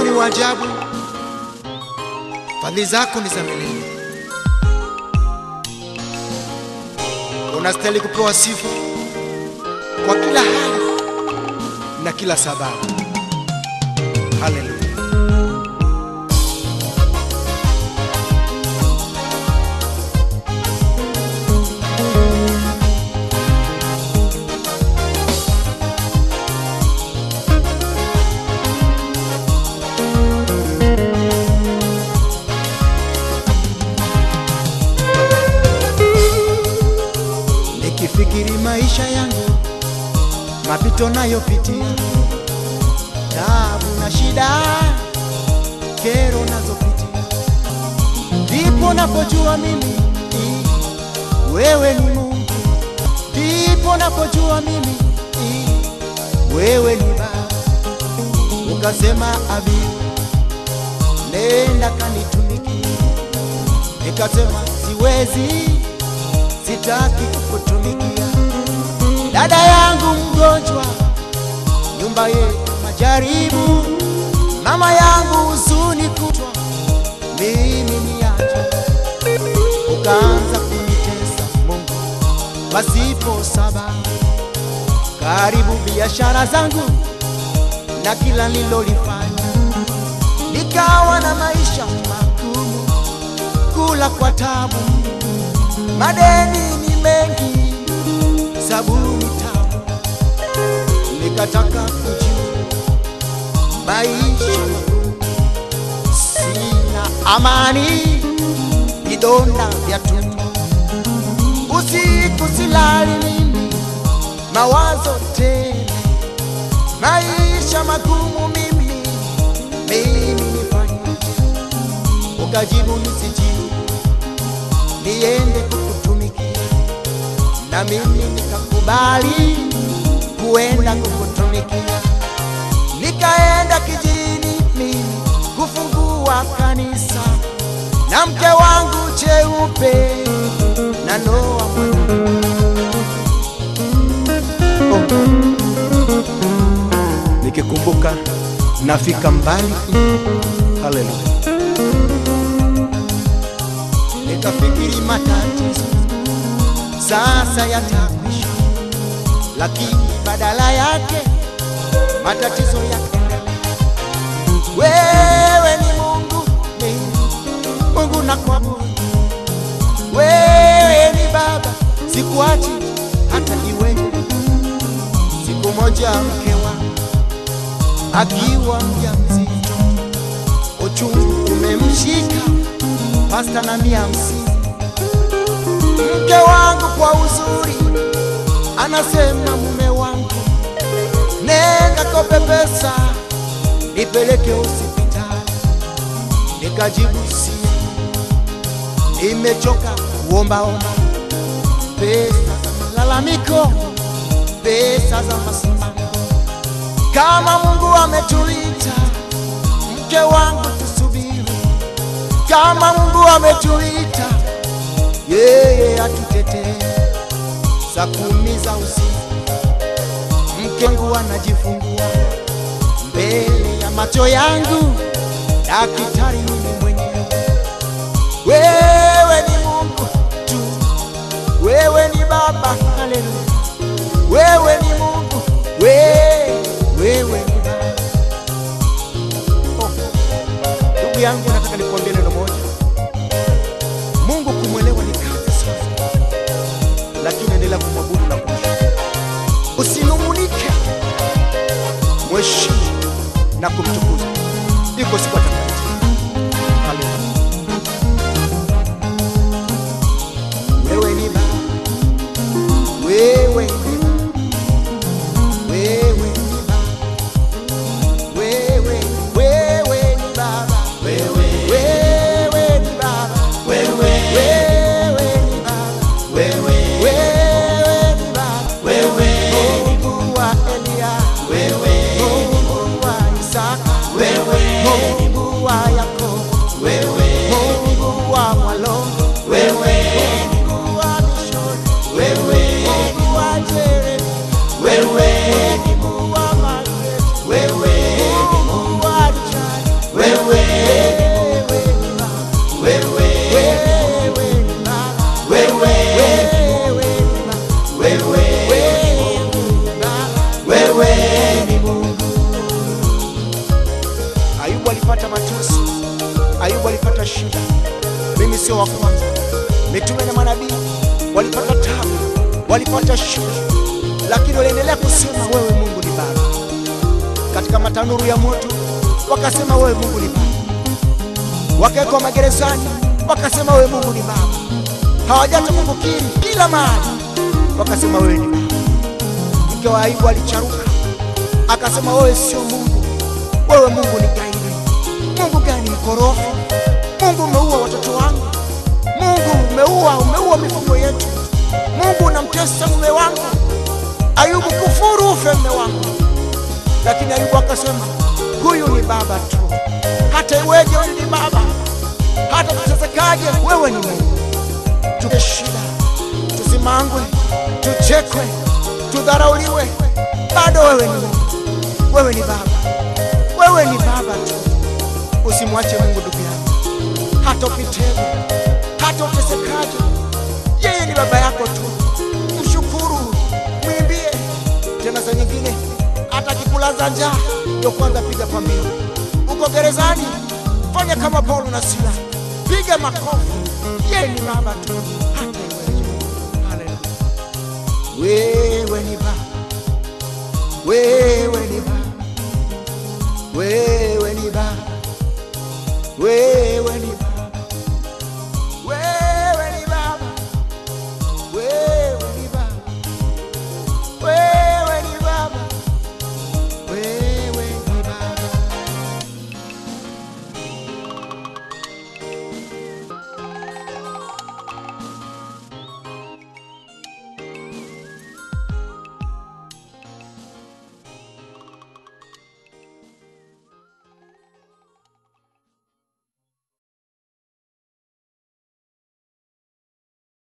ni wa ajabu, fadhili zako ni za milele. Unastahili kupewa sifa kwa kila hali na kila sababu. Haleluya. Nikifikiri maisha yangu, mapito nayopitia, taabu na shida, kero nazopitia, ndipo napojua mimi i, wewe ni Mungu, ndipo napojua mimi i, wewe ni Baba. Ukasema abi, nenda kanitumikie, nikasema siwezi sitaki kukutumikia. Dada yangu mgonjwa, nyumba yetu majaribu, mama yangu huzuni kutwa, mimi niache. Ukaanza kunitesa Mungu pasipo sababu, karibu biashara zangu na kila nilolifanya, nikawa na maisha magumu, kula kwa tabu madeni ni mengi, sabuni tamu, nikataka kujua maisha magumu, sina amani, vidonda vya tumbo, usiku silali mimi, mawazo tele, maisha magumu mimi, mimi nifanyaje? Ukajibu nisijibu niende kukutumikia, na mimi nikakubali kuenda kukutumikia. Nikaenda kijini mimi kufungua kanisa na mke wangu cheupe na Noa mwana oh. Nikikumbuka nafika mbali, haleluya nikafikiri matatizo sasa yatakwisha, lakini badala yake matatizo yakaendelea. Wewe ni Mungu, ni Mungu na kuabudu. Wewe ni Baba, sikuachi hata iweje. Siku moja mke wangu akiwa mjamzito, uchungu umemshika pasta na mia hamsini. Mke wangu kwa uzuri anasema, mume wangu, nenda kope pesa nipeleke hospitali. Nikajibu si, nimechoka kuombaomba pesa za malalamiko, pesa za masimamo. Kama Mungu ametuita, mke wangu, tusubiri kama Mungu ametuita, yeye atutetee. Saa kumi za usiku mke wangu anajifungua mbele ya macho yangu, daktari mimi mwenyewe. Wewe ni Mungu tu, wewe ni Baba, haleluya. Wewe ni Mungu, wewe, wewe ni Baba. Oh, ndugu yangu, nataka nikuambie neno moja. Mungu kumwelewa ni kazi sana, lakini endelea kumwabudu na kumshukuru. Usinung'unike, mheshimu na kumtukuza. Iko siku atakatifu. Haleluya. Wewe ni Baba, wewe ni Baba, wewe ni Baba, wewe, wewe ni Baba, wewe, wewe ni Baba, wewe, wewe ni Baba, wewe, wewe ni Baba, wewe, Mungu wa Elia, wewe, Mungu wa Isaka, wewe, Mungu sio wa kwanza. Mitume na manabii walipata tabu, walipata shida, lakini waliendelea kusema wewe Mungu ni Baba. Katika matanuru ya moto wakasema wewe Mungu ni Baba, wakawekwa magerezani wakasema wewe Mungu ni Baba, hawajata kukukiri kila mahali wakasema wewe ni Baba. Mke wa Ayubu alicharuka akasema wewe sio Mungu, wewe Mungu ni gaidi. Mungu gani mkorofi? Mungu umeua watoto wangu, Mungu umeua, umeua mifugo yetu, Mungu unamtesa mume wangu. Ayubu, kufuru ufe mume wangu. Lakini Ayubu akasema huyu ni baba tu, hata iweje, huyu ni baba, hata tutesekaje, wewe ni Mungu. Tupe shida, tusimangwe, tuchekwe, tudharauliwe, bado wewe ni Mungu, wewe ni baba, wewe ni baba tu. Usimwache Mungu ndugu yangu, hata upitewe, hata utesekaje, yeye ni baba yako tu. Mshukuru, mwimbie. Tena saa nyingine hata akikulaza njaa, ndio kwanza piga pambio. Uko gerezani, fanya kama Paulo na Sila, piga makofi. Yeye ni baba tu, hata iweje. Haleluya! Wewe ni baba, wewe ni baba, wewe